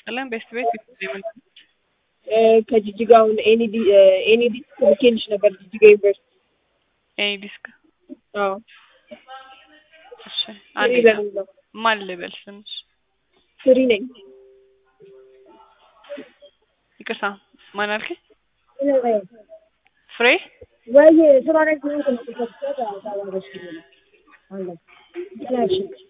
ይስጥልን። ቤስት ቤት ምን ከጅጅጋ አሁን ኤኒዲ ኤኒዲ ልኬልሽ ነበር ጅጅጋ ዩኒቨርሲቲ። ኤኒ ዲስክ አዎ እሺ፣ ፍሪ አንዴ በሚል ነው። ማን ልበል ስምሽ? ፍሪ ነኝ። ይቅርታ ማን አልከኝ? ፍሬ ወይ ስራ ላይ ስለሆንኩ ነው የከፈትኩት። አታዋራሽ ብዬ ነው። አለ ይላልሽ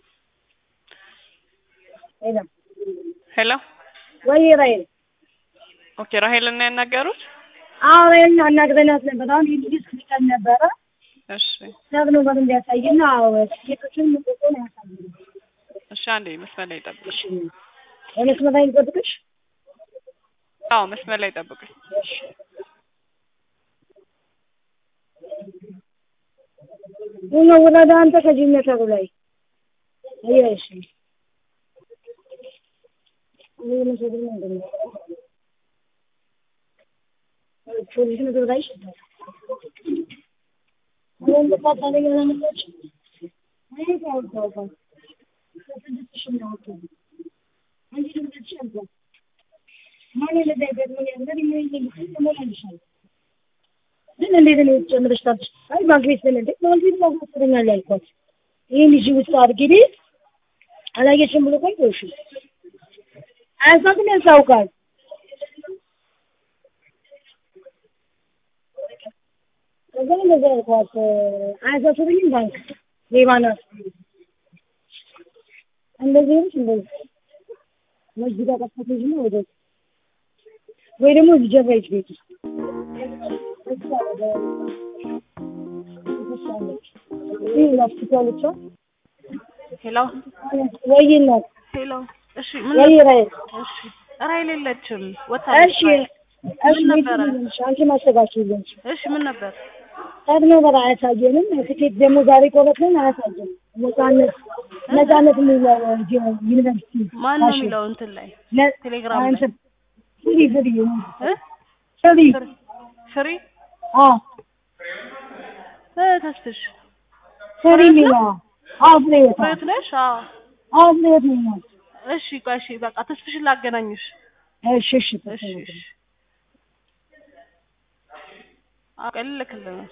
ሄሎ ሄሎ። ወይ ራይል ኦኬ ራሄል እና ያናገሩት አዎ ራይል አናግረናት ነበር። አሁን ይህ ልጅ ስልከን ነበረ እሺ፣ ነግኖ በር እንዲያሳይና ሴቶችን ምቆቆን ያሳዩ እሺ። አንዴ መስመር ላይ ጠብቁ። እሺ የመስመር ላይ ልጠብቅሽ? አዎ መስመር ላይ ጠብቁኝ። እሺ ቡና ወረዳ አንተ ከጅነተሩ ላይ አየሽ እኔ መስደር ነው እንደምን ፖሊስ ነገር ላይ ይሽታል አሁን በቃ ታዲያ ለምንድነው አይ ታው ታው ታው ስድስት ሺህ ነው ወጥቶ አንቺ ደግሞ ትችያለሽ ማን ለዳይ ደግሞ ያለው ምን ይሄ ተሞላልሻል ግን እንዴት ነው ጨምረሽ ታብሽ? አይ ባንክ ቤት ነን እንዴ? ባንክ ቤት ማስተኛል ያልኳት ይሄን ልጅ ውስጥ አድርጊ አላየሽም ብሎ ቆይ እሺ አያሳትም ያሳውቃል። ከዛ እንደዛ ያልኳት አያሳስብኝም ባንክ ሌባ ናት እንደዚህ ነች እንደዚህ መስጊድ አቀፈተች ነው ወደ ወይ ደግሞ እዚህ ጀርባይች ቤት ውስጥ ይህ ሆስፒታሎቿ ሄሎ ወይ እናት ሄሎ። እሺ ምን ወይ ራይል እሺ፣ ራሄል የለችም እሺ ወታለች። እሺ ምን ነበረ? አንቺ ማስተጋችሁልን እሺ ምን ነበር? ቀድሞ በር አያሳየንም። ትኬት ደግሞ ዛሬ ቆረጥን አያሳየንም። ነጻነት ነጻነት የሚለው ዩኒቨርሲቲ ማን ነው የሚለው እንትን ላይ ነ- ቴሌግራም ላይ? አንተ ፍሪ ፍሪ እ ፍሪ ፍሪ ፍሪ አ እ ተስፍሽ ፍሪ ሚላ አ ፍሪ ወጣ ፍሬት ነሽ? አዎ አ ፍሪ ሚላ እሺ ቆይ እሺ በቃ ተስፍሽን ላገናኝሽ። እሺ እሺ እሺ እሺ አቀልልክልህ ነው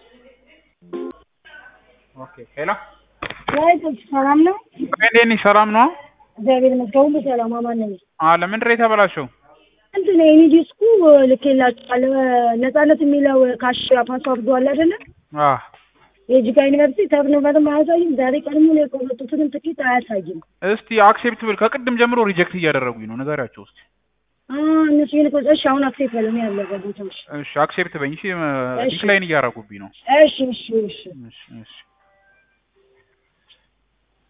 ኦኬ ሄሎ ወይ ተስ ሰላም ነው እንዴት ነሽ? ሰላም ነው? እግዚአብሔር ይመስገን ሁሉ ሰላም አማን ነኝ። አለ ምንድን ነው የተበላሸው? እንትን ነው የኔ ዲስኩ ልኬላችኋለሁ ነጻነት የሚለው ካሽ ፓስዋርዱ አለ አይደለ? አ የጅጋ ዩኒቨርሲቲ ተብሎ በደንብ አያሳይም። ዛሬ ቀድሞ ነው የቆረጡትንም ትኬት አያሳይም። እስቲ አክሴፕት ብል ከቅድም ጀምሮ ሪጀክት እያደረጉኝ ነው። ንገሪያቸው እስቲ። አ እነሱ ይሄን ቆ እሺ አሁን አክሴፕት በለው ያለ ቦታዎች እሺ አክሴፕት በኝ። እሺ ዲክላይን እያደረጉብኝ ነው። እሺ እሺ እሺ እሺ እሺ